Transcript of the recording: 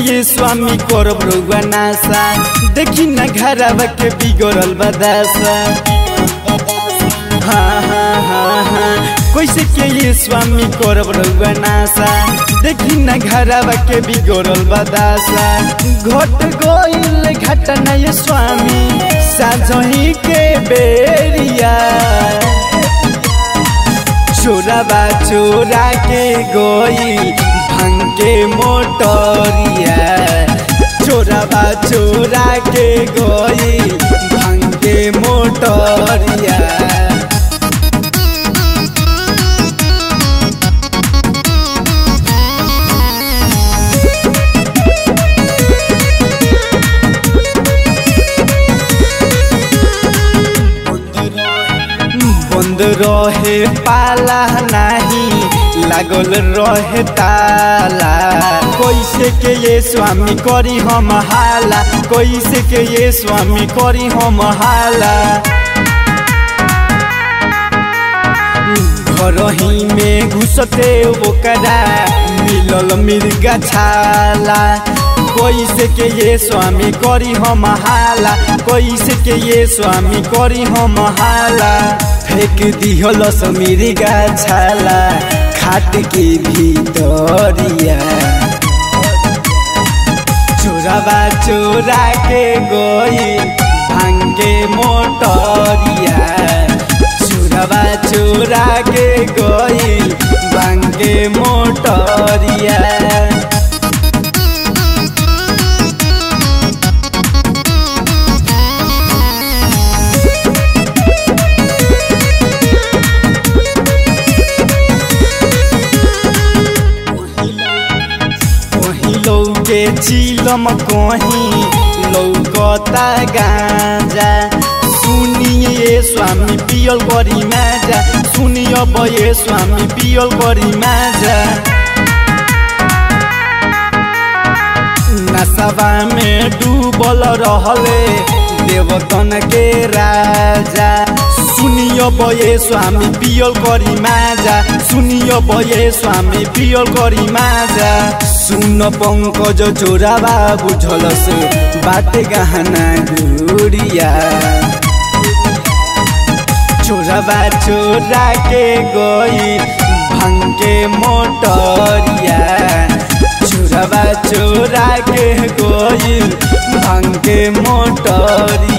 ये स्वामी करब रउआ नासा देखी न घरवा के बिगड़ल बदासा हाँ हाँ हाँ हाँ कैसे के ये स्वामी करब रउआ नासा देखी न घरवा के बिगड़ल बदासा घट गइल घटना ये स्वामी साझही के बेरिया चोराबा चोरा के गोई भंग के मोटरिया चोराबा चोरा के गोई भंग के मोटरिया बंद रहे पाला नहीं लागल रहे ताला कैसे के ये स्वामी करी हम हाला कैसे के ये स्वामी करी हम हाला घरही में घुसते ओकरा मिलल मिर्गा छाला कैसे के ये स्वामी करी हम हाला कैसे के ये स्वामी करी हम हाला फेंक दिहल समीरिगा छाला खाट के भीतरिया चोराबा चोरा के गोई भांगे मोटरिया चोराबा चोरा के गोई भांगे मोटरिया के चिलम कहीं लौकता गांजा सुनिए स्वामी पियल बड़ी माजा सुनिए बये स्वामी पियल बड़ी माजा नशवा में डूबल रहले देवतन के राजा सुनियो बये स्वामी पियल करी माजा सुनियो बये स्वामी पियल करी माजा सुन पंकज चोराबा बुझल से बाटे गहना गुड़िया चोराबा चोरा के गई भंगे मोटरिया चोराबा चोरा के गई भंगे मोटरिया